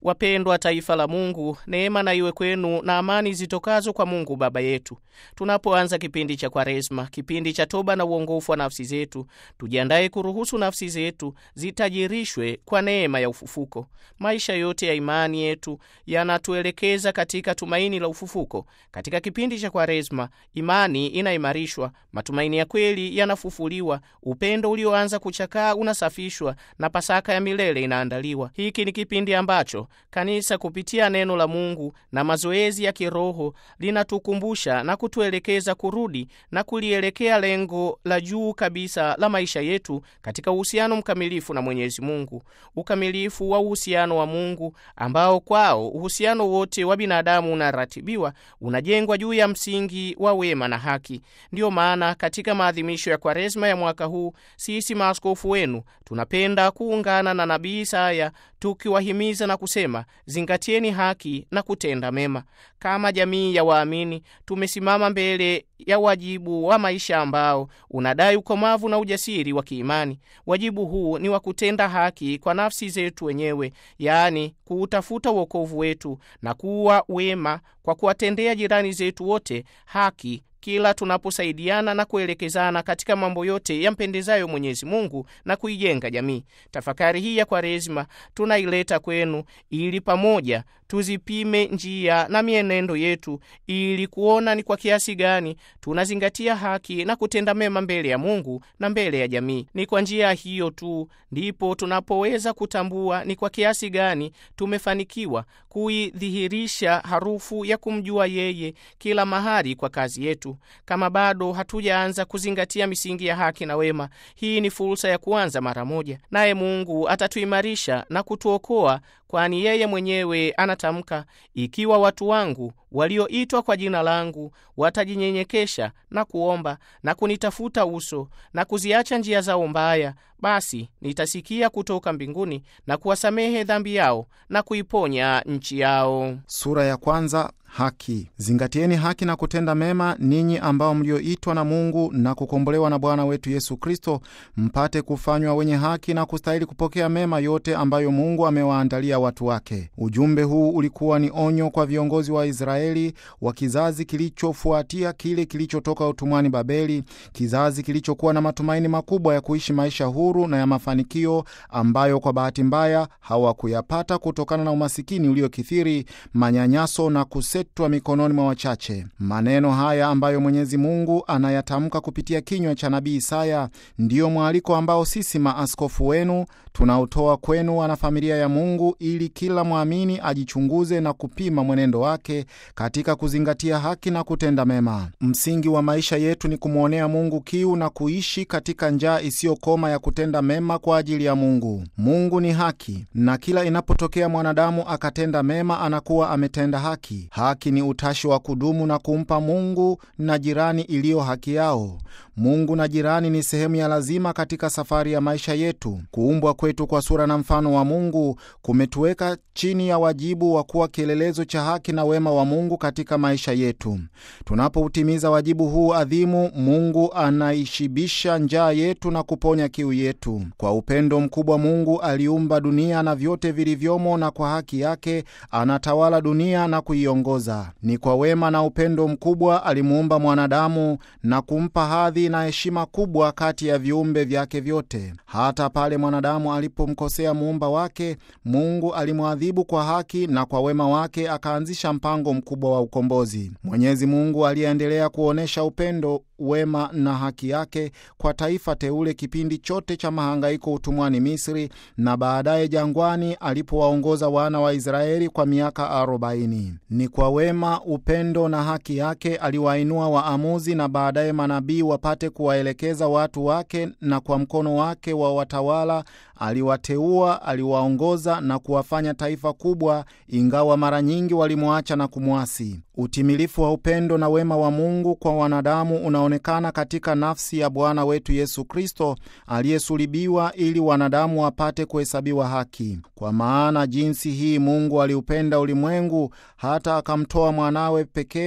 Wapendwa taifa la Mungu, neema na iwe kwenu na amani zitokazo kwa Mungu Baba yetu. Tunapoanza kipindi cha Kwaresma, kipindi cha toba na uongofu wa nafsi zetu, tujiandaye kuruhusu nafsi zetu zitajirishwe kwa neema ya ufufuko. Maisha yote ya imani yetu yanatuelekeza katika tumaini la ufufuko. Katika kipindi cha Kwaresma, imani inaimarishwa, matumaini ya kweli yanafufuliwa, upendo ulioanza kuchakaa unasafishwa na Pasaka ya milele inaandaliwa. Hiki ni kipindi ambacho kanisa kupitia neno la Mungu na mazoezi ya kiroho linatukumbusha na kutuelekeza kurudi na kulielekea lengo la juu kabisa la maisha yetu katika uhusiano mkamilifu na Mwenyezi Mungu, ukamilifu wa uhusiano wa Mungu ambao kwao uhusiano wote wa binadamu unaratibiwa, unajengwa juu ya msingi wa wema na haki. Ndiyo maana katika maadhimisho ya Kwaresma ya mwaka huu sisi maaskofu wenu tunapenda kuungana na nabii Isaya tukiwahimiza na kusema zingatieni haki na kutenda mema. Kama jamii ya waamini tumesimama mbele ya wajibu wa maisha ambao unadai ukomavu na ujasiri wa kiimani. Wajibu huu ni wa kutenda haki kwa nafsi zetu wenyewe, yaani kuutafuta uokovu wetu na kuwa wema kwa kuwatendea jirani zetu wote haki kila tunaposaidiana na kuelekezana katika mambo yote yampendezayo Mwenyezi Mungu na kuijenga jamii. Tafakari hii ya Kwaresima tunaileta kwenu ili pamoja tuzipime njia na mienendo yetu ili kuona ni kwa kiasi gani tunazingatia haki na kutenda mema mbele ya Mungu na mbele ya jamii. Ni kwa njia hiyo tu ndipo tunapoweza kutambua ni kwa kiasi gani tumefanikiwa kuidhihirisha harufu ya kumjua yeye kila mahali kwa kazi yetu. Kama bado hatujaanza kuzingatia misingi ya haki na wema, hii ni fursa ya kuanza mara moja, naye Mungu atatuimarisha na kutuokoa, kwani yeye mwenyewe anatamka, ikiwa watu wangu walioitwa kwa jina langu watajinyenyekesha na kuomba na kunitafuta uso na kuziacha njia zao mbaya, basi nitasikia kutoka mbinguni na kuwasamehe dhambi yao na kuiponya nchi yao. Sura ya kwanza. Haki. Zingatieni haki na kutenda mema, ninyi ambao mlioitwa na Mungu na kukombolewa na Bwana wetu Yesu Kristo, mpate kufanywa wenye haki na kustahili kupokea mema yote ambayo Mungu amewaandalia watu wake. Ujumbe huu ulikuwa ni onyo kwa viongozi wa Israeli wa kizazi kilichofuatia kile kilichotoka utumwani Babeli, kizazi kilichokuwa na matumaini makubwa ya kuishi maisha huru na ya mafanikio ambayo kwa bahati mbaya hawakuyapata kutokana na umasikini uliokithiri, manyanyaso na kuse twa mikononi mwa wachache. Maneno haya ambayo Mwenyezi Mungu anayatamka kupitia kinywa cha nabii Isaya ndiyo mwaliko ambao sisi maaskofu wenu tunaotoa kwenu, wanafamilia ya Mungu, ili kila mwamini ajichunguze na kupima mwenendo wake katika kuzingatia haki na kutenda mema. Msingi wa maisha yetu ni kumwonea Mungu kiu na kuishi katika njaa isiyokoma ya kutenda mema kwa ajili ya Mungu. Mungu ni haki, na kila inapotokea mwanadamu akatenda mema anakuwa ametenda haki. Haki ni utashi wa kudumu na kumpa Mungu na jirani iliyo haki yao. Mungu na jirani ni sehemu ya lazima katika safari ya maisha yetu. Kuumbwa kwetu kwa sura na mfano wa Mungu kumetuweka chini ya wajibu wa kuwa kielelezo cha haki na wema wa Mungu katika maisha yetu. Tunapoutimiza wajibu huu adhimu, Mungu anaishibisha njaa yetu na kuponya kiu yetu. Kwa upendo mkubwa, Mungu aliumba dunia na vyote vilivyomo, na kwa haki yake anatawala dunia na kuiongoza. Ni kwa wema na upendo mkubwa alimuumba mwanadamu na kumpa hadhi na heshima kubwa kati ya viumbe vyake vyote. Hata pale mwanadamu alipomkosea muumba wake, Mungu alimwadhibu kwa haki na kwa wema wake akaanzisha mpango mkubwa wa ukombozi. Mwenyezi Mungu aliendelea kuonyesha upendo, wema na haki yake kwa taifa teule kipindi chote cha mahangaiko utumwani Misri na baadaye jangwani alipowaongoza wana wa Israeli kwa miaka arobaini. Ni kwa wema, upendo na haki yake aliwainua waamuzi na baadaye manabii wapate kuwaelekeza watu wake, na kwa mkono wake wa watawala aliwateua, aliwaongoza na kuwafanya taifa kubwa, ingawa mara nyingi walimwacha na kumwasi. Utimilifu wa upendo na wema wa Mungu kwa wanadamu unaonekana katika nafsi ya Bwana wetu Yesu Kristo aliyesulibiwa ili wanadamu wapate kuhesabiwa haki. Kwa maana jinsi hii Mungu aliupenda ulimwengu hata akamtoa mwanawe pekee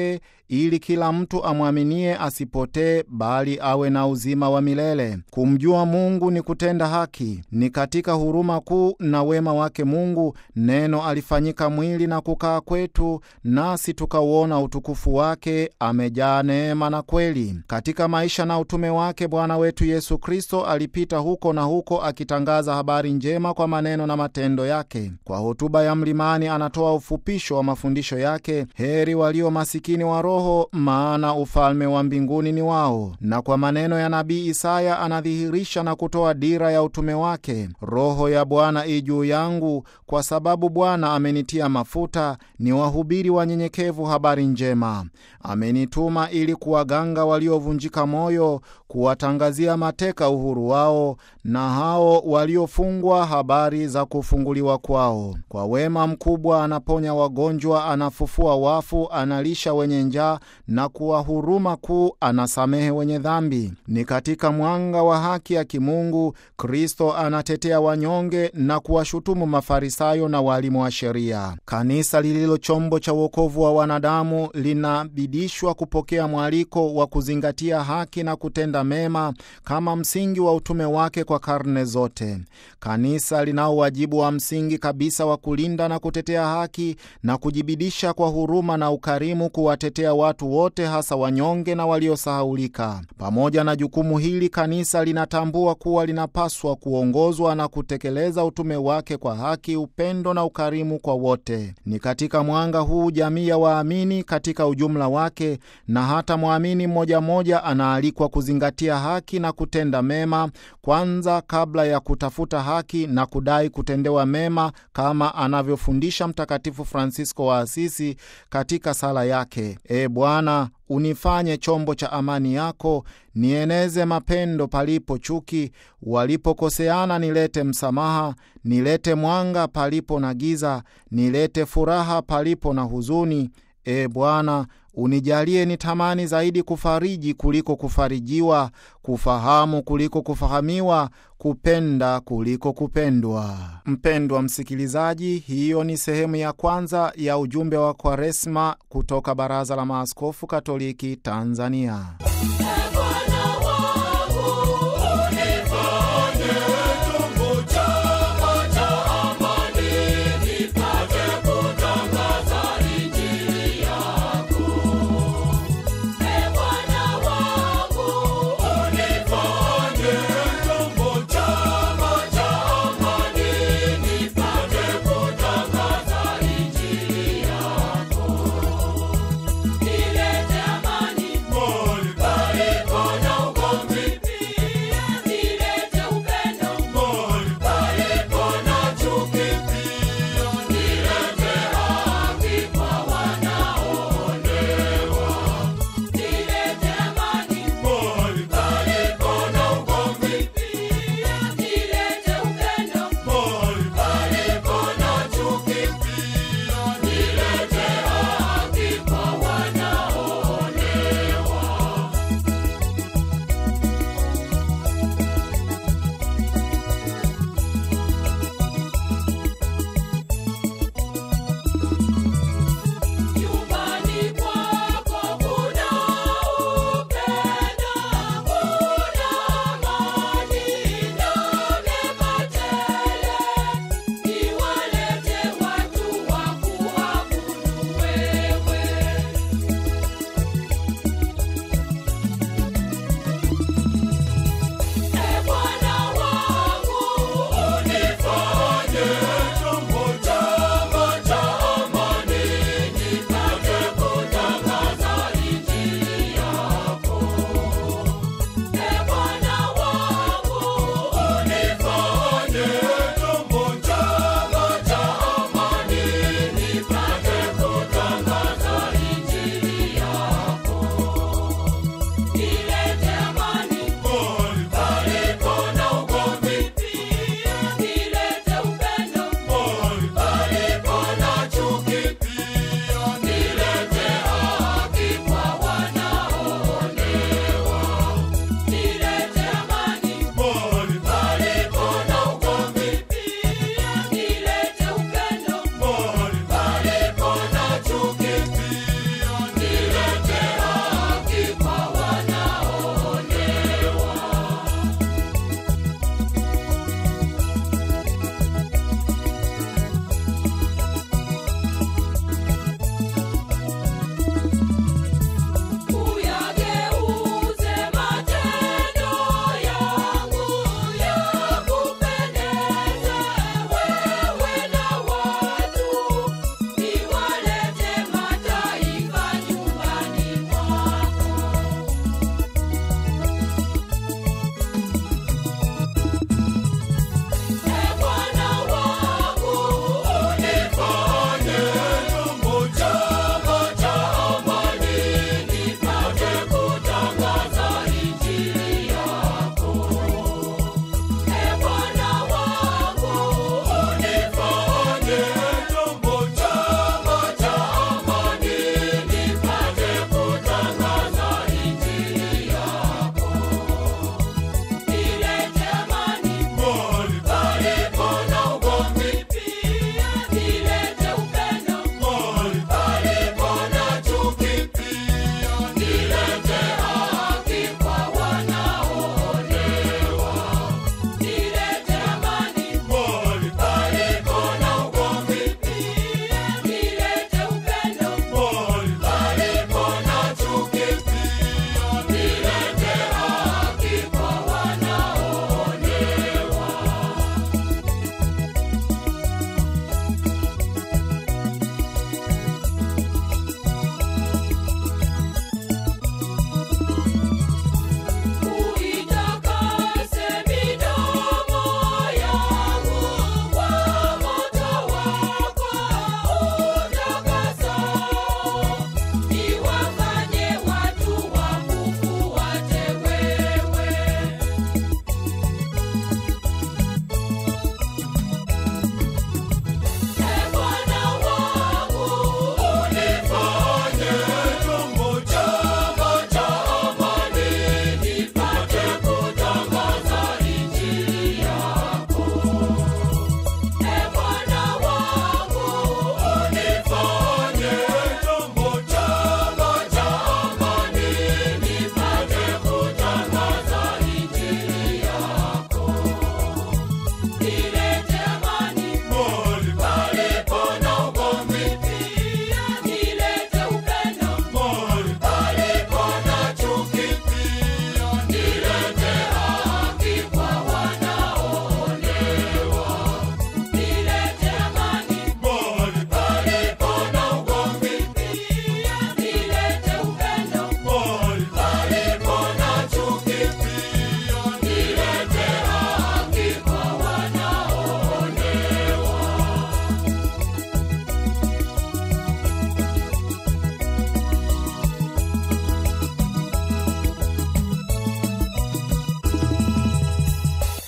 ili kila mtu amwaminie asipotee, bali awe na uzima wa milele. Kumjua Mungu ni kutenda haki. Ni katika huruma kuu na wema wake Mungu neno alifanyika mwili na kukaa kwetu, nasi tukauona utukufu wake. Amejaa neema na kweli. Katika maisha na utume wake Bwana wetu Yesu Kristo alipita huko na huko akitangaza habari njema kwa maneno na matendo yake. Kwa hotuba ya mlimani anatoa ufupisho wa mafundisho yake: heri walio masikini wa roho, maana ufalme wa mbinguni ni wao. Na kwa maneno ya nabii Isaya anadhihirisha na kutoa dira ya utume wake: Roho ya Bwana i juu yangu, kwa sababu Bwana amenitia mafuta ni wahubiri wanyenyekevu habari njema. Amenituma ili kuwaganga waliovunjika moyo, kuwatangazia mateka uhuru wao, na hao waliofungwa habari za kufunguliwa kwao. Kwa wema mkubwa anaponya wagonjwa, anafufua wafu, analisha wenye njaa, na kwa huruma kuu anasamehe wenye dhambi. Ni katika mwanga wa haki ya kimungu Kristo anatetea wanyonge na kuwashutumu Mafarisayo na waalimu wa sheria. Kanisa lililo chombo cha uokovu wa wanadamu linabidishwa kupokea mwaliko wa kuzingatia haki na kutenda mema kama msingi wa utume wake kwa karne zote. Kanisa linao wajibu wa msingi kabisa wa kulinda na kutetea haki na kujibidisha kwa huruma na ukarimu kuwatetea watu wote, hasa wanyonge na waliosahaulika. Pamoja na jukumu hili, kanisa linatambua kuwa linapaswa kuongozwa na kutekeleza utume wake kwa haki, upendo na ukarimu kwa wote. Ni katika mwanga huu jamii ya waamini katika ujumla wake na hata mwamini mmoja mmoja anaalikwa kuzingatia haki na kutenda mema kwanza, kabla ya kutafuta haki na kudai kutendewa mema, kama anavyofundisha Mtakatifu Fransisko wa Asisi katika sala yake: E Bwana, unifanye chombo cha amani yako, nieneze mapendo palipo chuki, walipokoseana nilete msamaha, nilete mwanga palipo na giza, nilete furaha palipo na huzuni. E Bwana, unijalie nitamani zaidi kufariji kuliko kufarijiwa, kufahamu kuliko kufahamiwa, kupenda kuliko kupendwa. Mpendwa msikilizaji, hiyo ni sehemu ya kwanza ya ujumbe wa Kwaresma kutoka Baraza la Maaskofu Katoliki Tanzania.